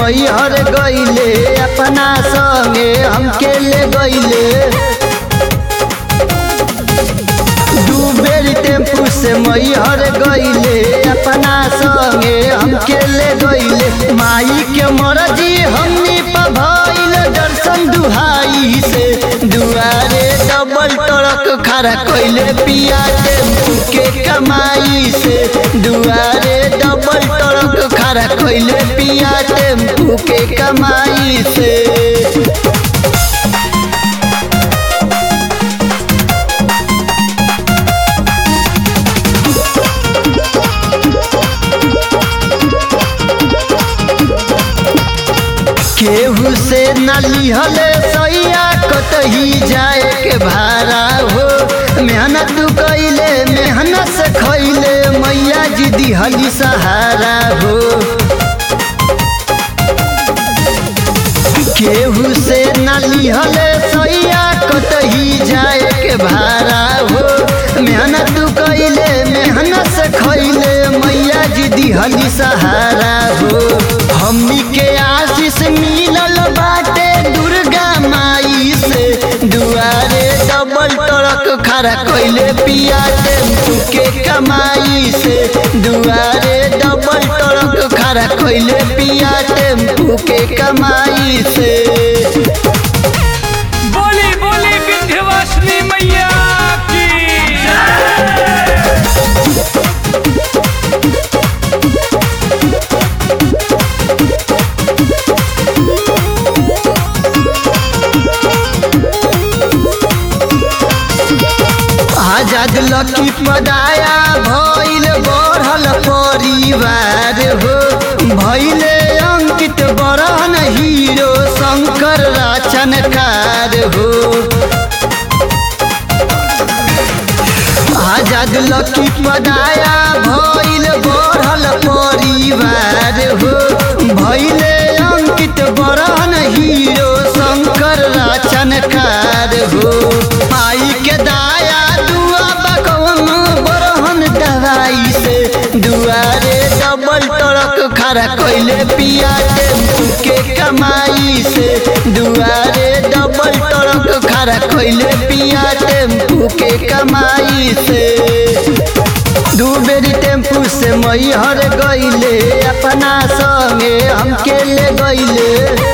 मैहर गईले अपना संगे हमके ले गईले दू बेर टेम्पू से मैहर गईले अपना संगे हमके ले गईले माई के मरजी हमनी पर भइल दर्शन दुहाई से दुआरे डबल ट्रक खड़ा कइले पिया टेम्पू के कमाई से दुआरे डबल ट्रक खड़ा कइले पिया टेम्पू के कमाई से केहू से न लिहले सैया कतही जाए के भाड़ा हो मेहनत कैले मेहनत से खैले मैया जी दिहली सहारा हो केहू से न लिहले सैया कतही जाए के भाड़ा हो मेहनत कैले मेहनत से खैले मैया जी दिहली सहारा हो हमनी के आशीष मिलल बाटे दुर्गा माई से दुआरे डबल ट्रक खड़ा कैले पिया टेम्पू के कमाई से दुआरे डबल ट्रक खड़ा कैले पिया टेम्पू के कमाई से बोली बोली विंध्यवासिनी मैया की आजाद लकी पदाया भइल बढ़ल परिवार हो भइले अंकित बरहन हीरो शंकर राचनकार हो आजाद लकी पदाया भइल बढ़ल परिवार हो भइले अंकित बरहन हीरो शंकर राचनकार हो माई के दाया दुआ बकवन बरहन दवाई से दुआरे डबल ट्रक खड़ा कैले पिया टेम्पू के कमाई से दुआरे डबल ट्रक खड़ा कैले पिया टेम्पू के कमाई से दू बेरी टेम्पू से मैहर गईले अपना संगे हमके ले गईले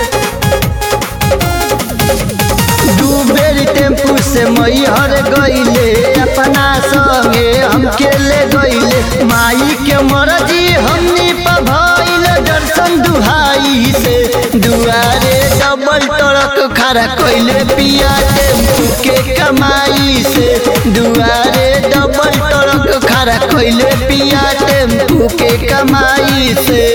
दू बेरी टेम्पू से मैहर गईले अपना संगे हमके ले गईले माई के मरजी हमनी पर भइल दर्शन दुहाई से दुआरे डबल ट्रक खड़ा कैले पिया टेम्पू के कमाई से दुआरे डबल ट्रक खड़ा कैले पिया टेम्पू के कमाई से